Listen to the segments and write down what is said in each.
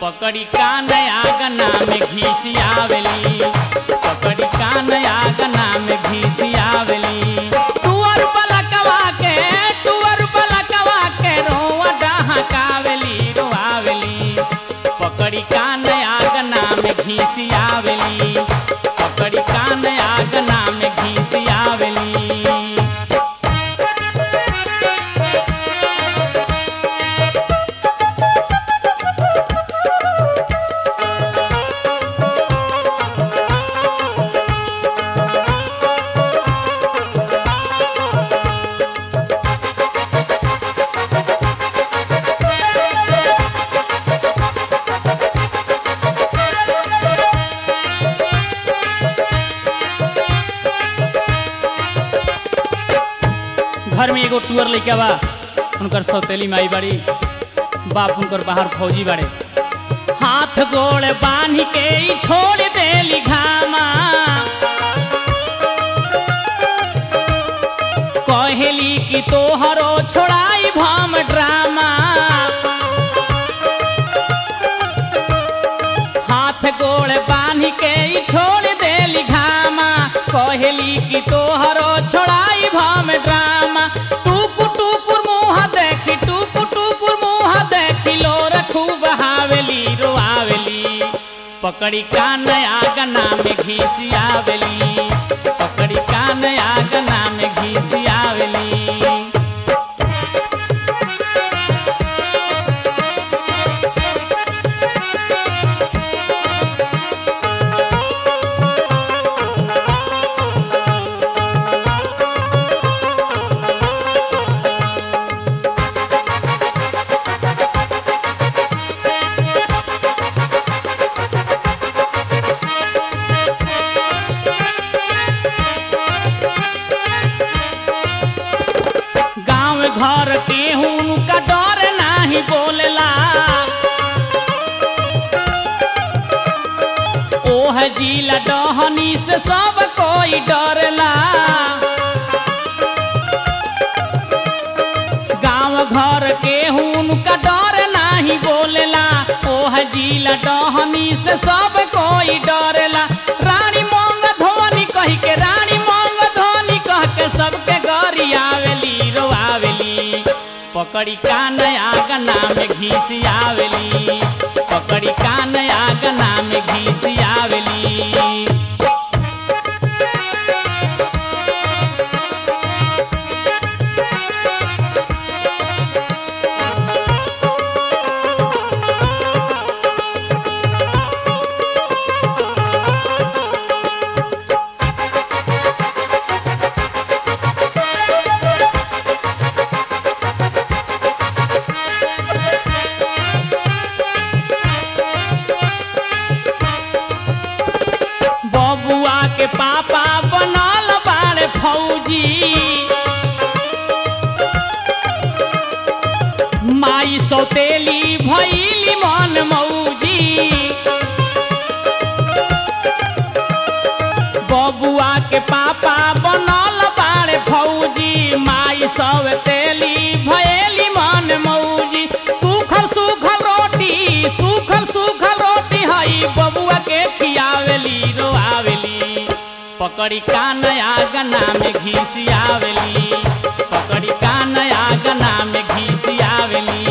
पकड़ी कान आगना में घीसी आवेली पकड़ी कान आगना में घीसी आवेली तुअर पलकवा के तुअर पलकवा के रोआ डहकावेली रोआवेली पकड़ी कान आगना में घीसी आवेली पकड़ी कान आगना में घीसी आवेली घर में एगो टूअर लेके बा उनकर सौतेली माई बाड़ी बाप उनकर बाहर फौजी बाड़े हाथ गोड़ बांध के ही छोड़ देली घामा कहेली कि तोहरो छोड़ाई भम ड्रामा हाथ गोड़ बांध के ही छोड़ देली घामा कहेली कि तोहरो छोड़ाई भम ड्रामा टूकु टूकुर मुँह देखी टूकु टूकुर मुँह देखी लोर खूब हावेली रोआवेली पकड़ी कान आगना में घीसी आवेली पकड़ी कान आगना में घीसी आवेली गांव घर के उनका डर नाही बोलला ओह जिला डहनी से सब कोई डरला गांव घर के उनका डर नाही बोलला ओह जिला डहनी से सब कोई डरला रानी मोंग धोनी कही के रानी मोंग धोनी कह के सबके गरी आवेली रोआवेली पकड़ी कान आगना में घीसी आवेली पकड़ी कान आगना में घीसी आवेली बबुआ के पापा बनल बाड़े फौजी माई सौतेली भैली मन मौजी बबुआ के पापा बनल बाड़े फौजी माई सौतेली भैली मन मौजी सूखल सूखल रोटी सूखल सूखल रोटी हई बबुआ के खियावेली रोआवेली पकड़ी कान आगना में घीसी आवेली पकड़ी कान आगना में घीसी आवेली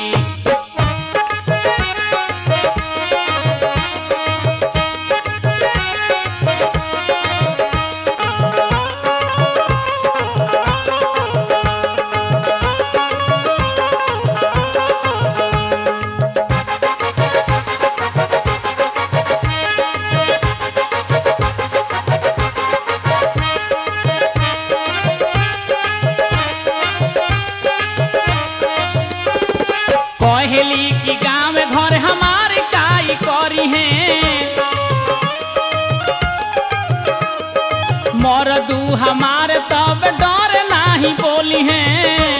कहेली कि गाँव घर हमारे काई करी है मरदू हमारे तब डर नाही बोली है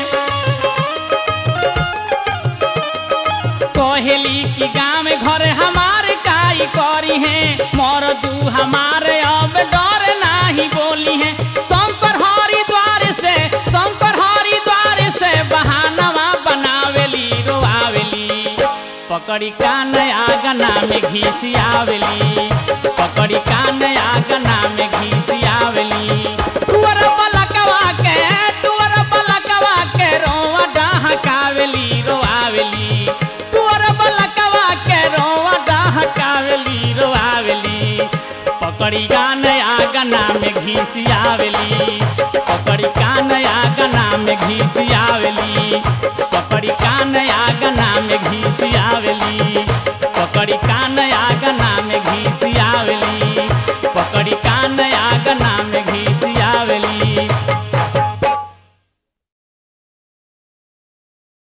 कहेली कि गाँव घर हमारे काई करी है मरदू हमारे अब डर नाही बोली है शंकर हरिद्वार से शंकर हरिद्वार से बहानवा बनावेली रोआवेली पकड़ी कान आगना में घीसी आवेली पकड़ी कान आगना में घीसी आवेली टुअर पलकवा के टुअर पलकवा के रोवा डहकावेली रोआवेली टुअर पलकवा के रोवा डहकावेली रोआवेली पकड़ी कान आगना में घीसी आवेली पकड़ी कान आगना में घीसी आवेली पकड़ी कान आगना में घीसी आवेली पकड़ी कान आगना में घीसी आवेली पकड़ी कान आगना